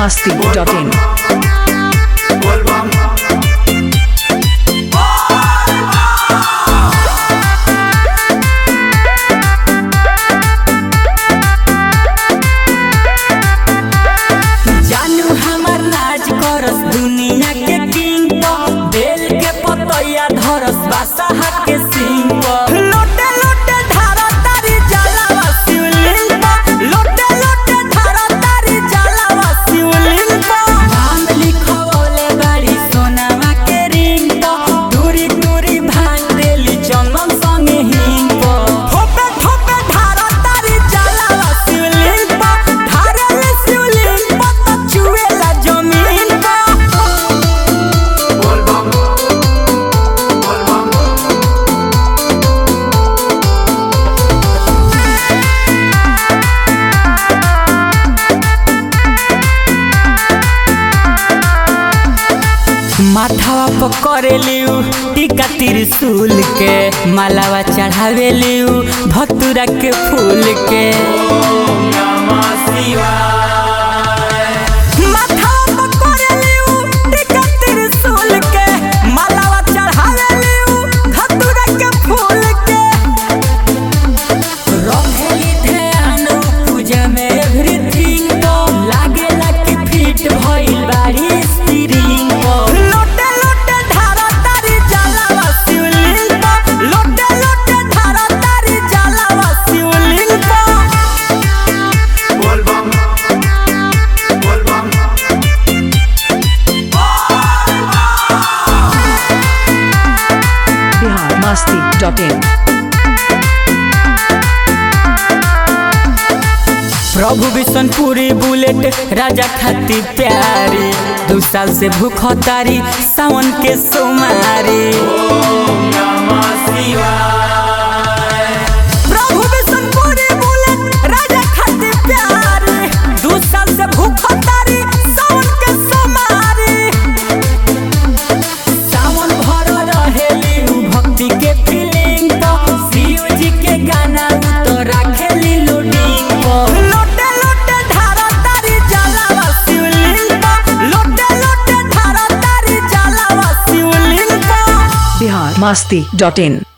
masti.in. जानू हमर राज करस दुनिया के किंग बेल के पतैया धरस बादशाह के सिंह लोटे लोटे धारा तारी जलावा शिवलिंग पर लोटे लोटे धारा तारी जलावा शिवलिंग पर नाम लिखवले बाड़ी सोनावा के रिंग पर दूरी दूरी भांग देली चंदन संगे हिंग पर ठोपे ठोपे धारा तारी जलावा शिवलिंग पर धारल शिवलिंग पर तो चुएला जमीन पर माथावा पर करेलियू टीका त्रिशूल के मालावा चढ़ावेलियू भतुरा के फूल के माथावा पर करेलियू टीका त्रिशूल के मालावा चढ़ावेलियू भतुरा के फूल के रखेली ध्यान पूजा में एवरीथिंग तो लागेला कि फिट भइल बाड़ी स्त्रीलिंग लोटे लोटे धारा तारी जलावा शिवलिंग पर लोटे लोटे धारा तारी जलावा शिवलिंग पर Bihar masti.in. Prabhu Bishanpuri bullet Raja खाती प्यारी दू साल से भूख तारी सावन के सोमारी प्रभु बिशनपुरी बुलेट राजा खाती प्यारी दू साल से भूख तारी सावन के सोमारी सावन भर रहेली उ भक्ति के फीलिंग तो शिव जी के गाना उ तो राखेली लोडिंग पर लोटे लोटे धारा तारी जलावा शिवलिंग पर लोटे लोटे धारा तारी जलावा शिवलिंग पर Bihar masti.in.